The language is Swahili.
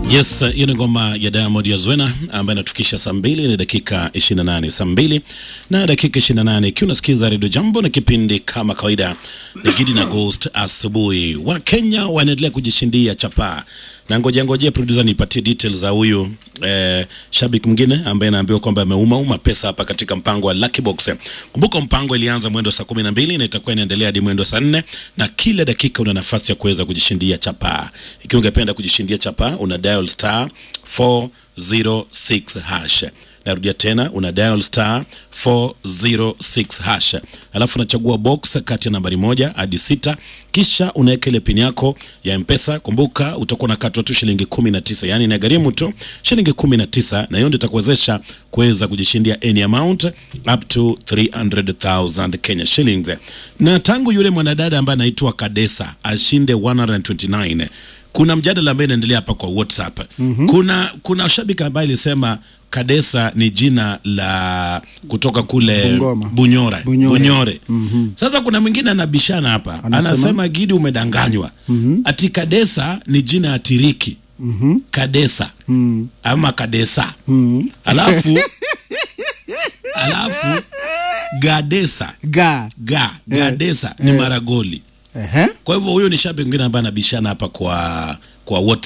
Yes, hiyo ni ngoma ya Diamond ya Zwena ambayo inatufikisha saa mbili na dakika 28, saa mbili na dakika 28, ikiwa unasikiza redio Jambo na kipindi kama kawaida ni Gidi na Ghost asubuhi. Wakenya wanaendelea kujishindia chapaa na ngoja ngojea producer nipatie details za huyu eh, shabiki mwingine ambaye anaambiwa kwamba ameumauma pesa hapa katika mpango wa Lucky Box. Kumbuka mpango ilianza mwendo saa kumi na mbili na itakuwa inaendelea hadi mwendo saa nne na kila dakika una nafasi ya kuweza kujishindia chapaa. Ikiwa ungependa kujishindia chapaa, una dial star 406 hash. Narudia tena, una dial star 406 hash, alafu unachagua box kati ya nambari moja hadi sita, kisha unaweka ile pin yako ya Mpesa. Kumbuka utakuwa unakatwa tu shilingi 19, yani inagharimu tu shilingi 19, na hiyo ndio itakuwezesha kuweza kujishindia any amount up to 300,000 Kenya shillings. Na tangu yule mwanadada ambaye anaitwa Kadesa ashinde 129 kuna mjadala ambaye inaendelea hapa kwa WhatsApp. Mm-hmm. Kuna kuna shabiki ambaye alisema Kadesa ni jina la kutoka kule Bungoma. Bunyora, Bunyore. Bunyore. Sasa kuna mwingine anabishana hapa Anasema? anasema Gidi umedanganywa. Ati Kadesa ni jina ya Tiriki. Kadesa ama Kadesa alafu alafu Gadesa ga ga Gadesa ni Maragoli. ehe Kwa hivyo huyo ni shabiki mwingine ambaye anabishana hapa kwa kwa WhatsApp.